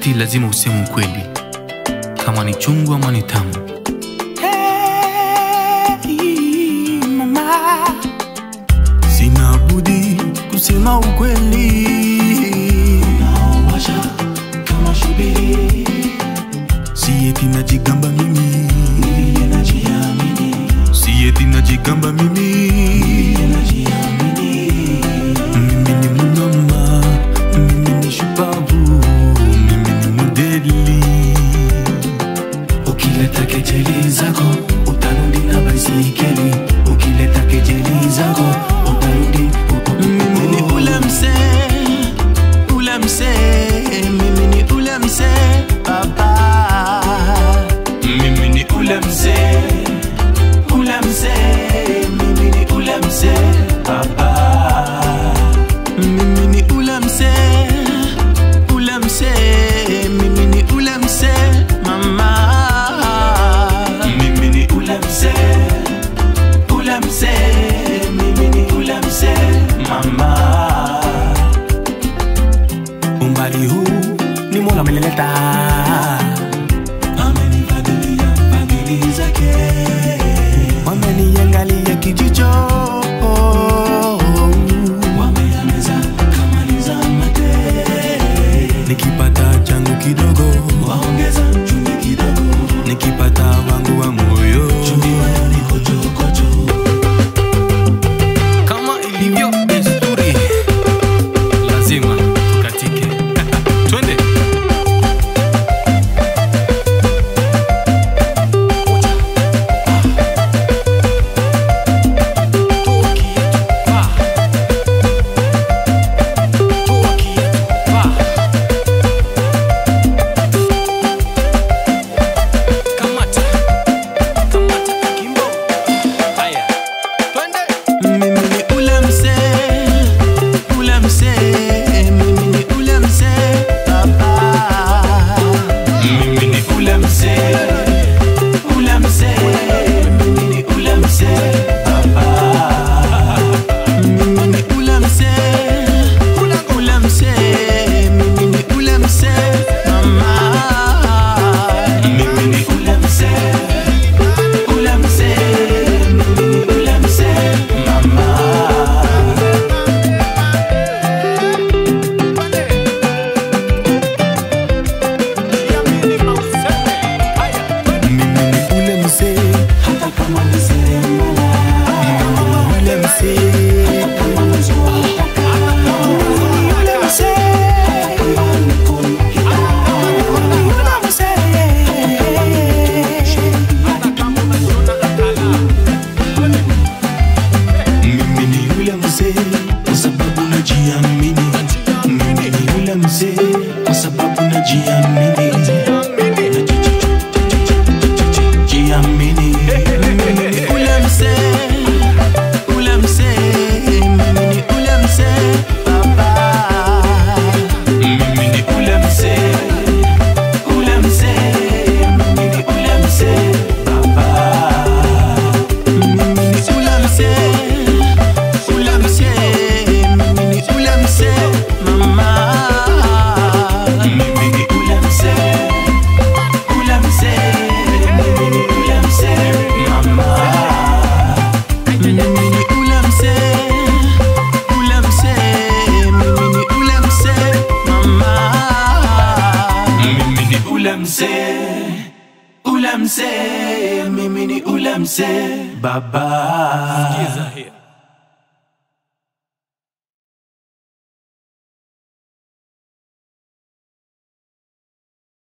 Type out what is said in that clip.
wakati lazima useme ukweli, kama ni chungu ama ni tamu. Hey, mama, sina budi kusema ukweli. Unaowasha kama shubiri, si eti najigamba mimi, vile najiamini, si eti najigamba mimi, vile najiamini. Mimi ni mnoma, mimi ni shupavu, mimi ni modeli. Ukileta kejeli zako utarudi na baisikeli. Ukileta kejeli zako utarudi. Mimi ni ule msee, ule msee, mimi ni ule msee baba. Mimi ni ule msee, ule msee, mimi ni ule msee baba. Mimi ni ule msee, ule msee, mimi ni ule msee mama. Mimi ni ule msee, ule msee, mimi ni ule msee mama. Umbali huu ni Mola amenileta, amenifadhilia fadhili zake, wameniangalia kijicho wameameza kamaliza mate nikipata changu kidogo waongeza chumvi kidogo nikipata wangu wa moyo chumvi mayo ni kochokocho Kama ilivyo desturi, lazima tukatike. Twende. Kamata. Kamata kimbo. Haya. Twende. mimi ni ule msee ule msee mimi ni ule msee baba mimi ni ule msee ule msee mimi ni ule msee baba mimi ni ule msee ule msee mimi ni ule msee mama mimi ni ule msee ule msee mimi ni ule msee mama mimi ni ule msee hata kama ni seremala mimi ni ule msee hata kama ni ule msee hata kama ni kompyuta ule msee mimi ni ule msee kwa sababu najiamini mimi ni ule msee kwa sababu najiamini jiamini mimi ni ule msee ule msee mimi ni ule msee baba mimi ni ule msee ule msee mimi ni ule msee baba mimi ni ule msee ule msee mimi ni ule msee mama mimi ni ule msee ule msee mimi ni ule msee mama mimi ni ule msee ule msee mimi ni ule msee mama mimi ni ule msee ule msee mimi ni ule msee baba Sikiza here.